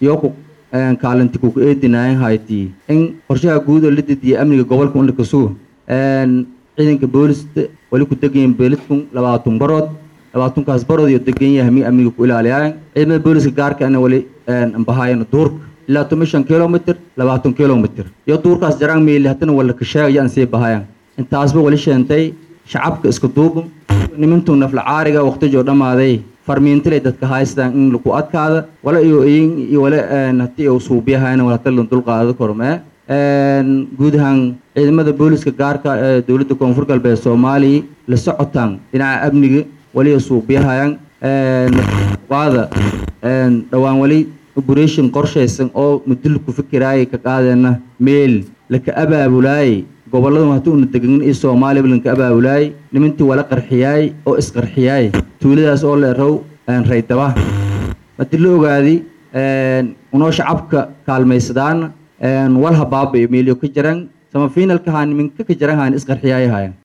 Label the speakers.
Speaker 1: iyo ku kaalinti kuku eedinaayan hayti in qorshaha guud oo la dejiya amniga gobolka un lakasugo ciidanka boolista wali ku degayin beelidkun labaatan barood labaatankaas barood iyo degan yahay mi amniga ku ilaaliyaayan ciidamada booliska gaarkaana wali ambahaayan duurka ilaa toban shan kilomitr labaatan kilomitr iyo duurkaas jaraan meeli haddana wala kasheegaya aan sii bahayan intaasba wali sheentay shacabka iska duubun nimantuu nafla caariga waqtijoo dhammaaday farmiintile dadka haystaan in laku adkaada wala iyo iyin iyo wala haddii uu suubiyahayna wala hadda la dulqaado kormee guud ahaan ciidamada booliska gaarka ee dowladda koonfur galbeed soomaaliya la socotaan dhinaca amniga waliya suubiyahayan waada dhowaan wali operation qorshaysan oo muddo ku fikiraayay ka qaadeena meel laka abaabulaayay gobolladu haddii una degan iyo soomaaliya lanka abaabulaayay nimantii wala qarxiyaay oo isqarxiyaay tuuladaas oo la erow raydaba hadii la ogaadi unoo shacabka kaalmaysadaan walha baaba iyo meelyo ka jiran sama finalka haan niminka ka jiran haan isqarxiyaay hayan